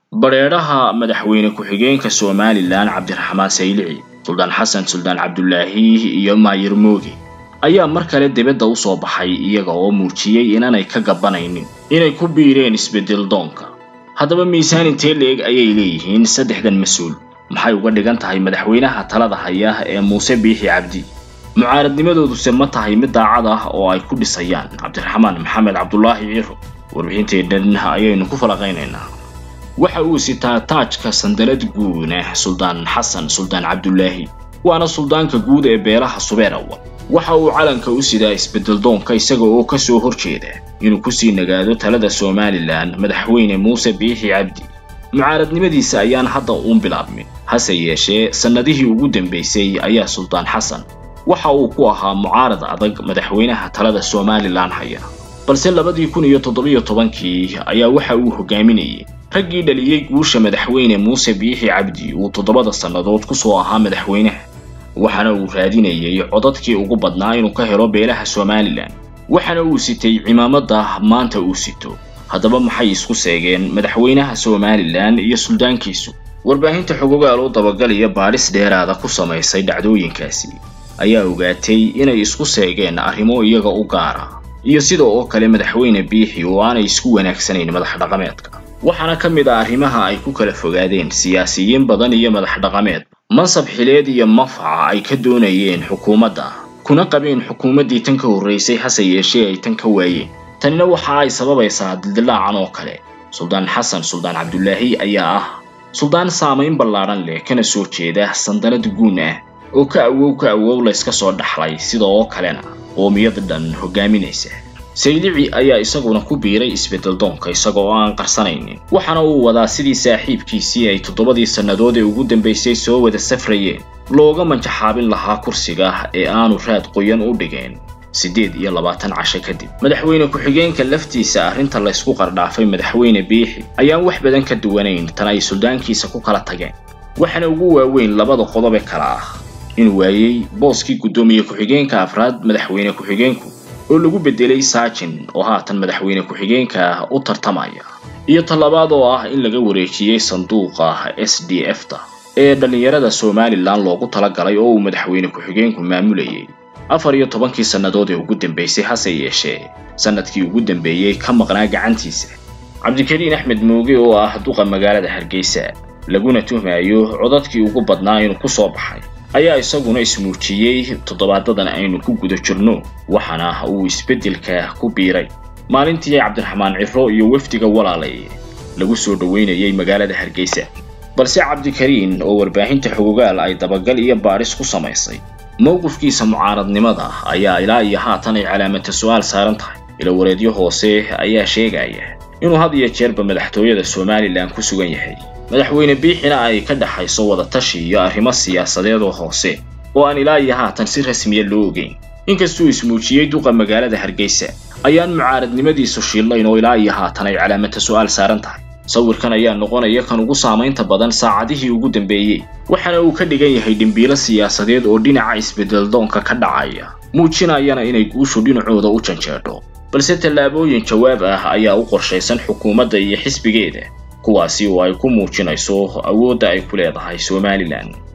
badheedhaha madaxweyne ku-xigeenka somalilan cabdiraxmaan saylici suldaan xasan suldaan cabdulaahi iyo maayir mooge ayaa mar kale dibadda u soo baxay iyaga oo muujiyey inaanay ka gabanaynin inay ku biireen isbeddel doonka haddaba miisaan intee leeg ayay leeyihiin saddexdan mas-uul maxay uga dhigan tahay madaxweynaha talada haya ee muuse biixi cabdi mucaaradnimadooduse ma tahay mid daacad ah oo ay ku dhisayaan cabdiraxmaan maxamed cabdulaahi ciro warbixinteennan ayaynu ku falaqaynaynaa waxa uu sitaa taajka sandalad guune suldaan xasan suldaan cabdulaahi waana suldaanka guud ee beelaha subeerawa waxa uu calanka u sidaa isbeddel doonka isaga oo ka soo horjeeda inuu kusii nagaado talada somalilan madaxweyne muuse biixi cabdi mucaaradnimadiisa ayaan hadda uun bilaabmin hase yeeshee sannadihii ugu dambaysay ayaa suldaan xasan waxa uu ku ahaa mucaarad adag madaxweynaha talada somalilan haya balse labadii kun iyo toddobiyo tobankii ayaa waxa uu hogaaminayay raggii dhaliyey guusha madaxweyne muuse biixi cabdi uu toddobada sannadood ku soo ahaa madaxweynaha waxaana uu raadinayay codadkii ugu badnaa inuu ka helo beelaha somalilan waxaana uu sitay cimaamada maanta uu sito haddaba maxay isku seegeen madaxweynaha somalilan iyo suldaankiisu warbaahinta xogogaal oo dabagalaya baadhis dheeraada ku samaysay dhacdooyinkaasi ayaa ogaatay inay isku seegeen arrimo iyaga u gaara iyo sida oo kale madaxweyne biixi oo aanay isku wanaagsanayn madax dhaqameedka waxaana ka mid ah arrimaha ay ku kala fogaadeen siyaasiyiin badan iyo madax dhaqameed mansab xileed iyo mafaca ay ka doonayeen xukuumadda kuna qabeen xukuumaddii tan ka horraysay hase yeeshee ay tan ka waayeen tanina waxa ay sababaysaa dildilaacan oo kale suldaan xasan suldaan cabdulaahi ayaa ah suldaan saamayn ballaadhan leh kana soo jeeda sandalad guun ah oo ka awow ka awow layska soo dhaxlay sida oo kalena qoomiyad dhan hogaaminaysa saylici ayaa isaguna ku biiray isbeddel doonka isaga oo aan qarsanaynin waxaana uu wadaa sidii saaxiibkiisii ay toddobadii sannadood ee ugu dambaysay soo wada safrayeen looga manjaxaabin lahaa kursiga ee aanu raad qoyan u dhigeen siddeed iyo labaatan casho kadib madaxweyne ku-xigeenka laftiisa arrinta laysku qardhaafay madaxweyne biixi ayaan wax badan ka duwanayn tan ay suldaankiisa ku kala tageen waxaana ugu waaweyn labada qodob ee kale ah inuu waayey booskii guddoomiye ku-xigeenka afraad madaxweyne ku-xigeenku oo lagu beddelay saajin oo haatan madaxweyne ku-xigeenka u tartamaya iyo tallabaad oo ah in laga wareejiyey sanduuqa s d f ta ee dhallinyarada somalilan loogu talagalay oo uu madaxweyne ku-xigeenku maamulayay afar iyo tobankii sannadood ee ugu dambaysay hase yeeshee sannadkii ugu dambeeyey ka maqnaa gacantiisa cabdikariin axmed mooge oo ah duqa magaalada hargeysa laguna tuhmayo codadkii ugu badnaa inuu ku soo baxay ayaa isaguna ismuujiyey toddobaadadan aynu ku guda jirno waxaana uu isbeddelka ku biiray maalintii cabdiraxmaan ciro iyo wafdiga walaalay lagu soo dhoweynayay magaalada hargeysa balse cabdikariin oo warbaahinta xogogaal ay dabagal iyo baadhis ku samaysay mowqifkiisa mucaaradnimada ayaa ilaa iyo haatan ay calaamata su-aal saaran tahay ilawareedyo hoose ayaa sheegaya inuu had iyo jeerba madaxtooyada somalilan ku sugan yahay madaxweyne biixina ay ka dhaxayso wadatashi iyo arrimo siyaasadeed oo hoose oo aan ilaa iyo haatan si rasmiya loo ogeyn inkastuu ismuujiyey duqa magaalada hargeysa ayaan mucaaradnimadiisu shiillayn oo ilaa iyo haatan ay calaamata su-aal saaran tahay sawirkan ayaa noqonaya kan ugu saamaynta badan saacadihii ugu dambeeyey waxaana uu ka dhigan yahay dhimbiilo siyaasadeed oo dhinaca isbeddel doonka ka dhacaya muujinayana inay guushu dhinacooda u janjeedho balse tallaabooyin jawaab ah ayaa u qorshaysan xukuumadda iyo xisbigeeda kuwaasi oo ay ku muujinayso awoodda ay ku leedahay somalilan